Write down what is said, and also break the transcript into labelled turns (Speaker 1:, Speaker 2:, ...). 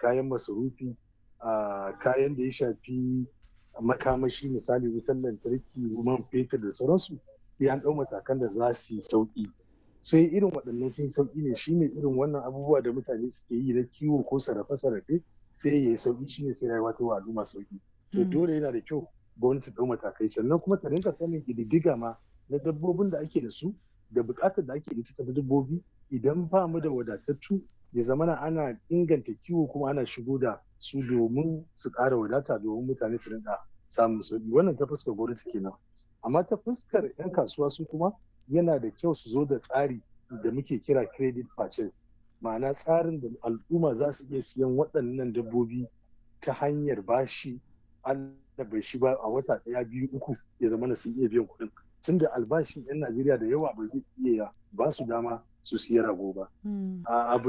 Speaker 1: kayan masarufi kayan da ya shafi makamashi misali wutar lantarki man fetur da sauransu sai an ɗau matakan da za su yi sauƙi sai irin waɗannan sun sauƙi ne shine irin wannan abubuwa da mutane suke yi na kiwo ko sarrafe-sarrafe sai ya yi sauƙi shine sai rayuwa ta wa al'umma sauƙi to dole yana da kyau gwamnati ɗau matakai sannan kuma ta rinka sanin ƙididdiga ma na dabbobin da ake da su da buƙatar da ake da ita ta dabbobi idan ba mu da wadatattu ya zama ana inganta kiwo kuma ana shigo da su domin su ƙara wadata domin mutane su rinka samun sauƙi wannan ta fuskar gwamnati kenan amma ta fuskar 'yan kasuwa su kuma yana da kyau su zo da tsari da muke kira credit purchase ma'ana tsarin da al'umma za su iya siyan waɗannan dabbobi ta hanyar bashi an bai shi ba a wata ɗaya biyu uku ya zama na sun iya biyan kuɗin tunda albashin 'yan najeriya da yawa ba zai iya ba su dama su siya rago ba abu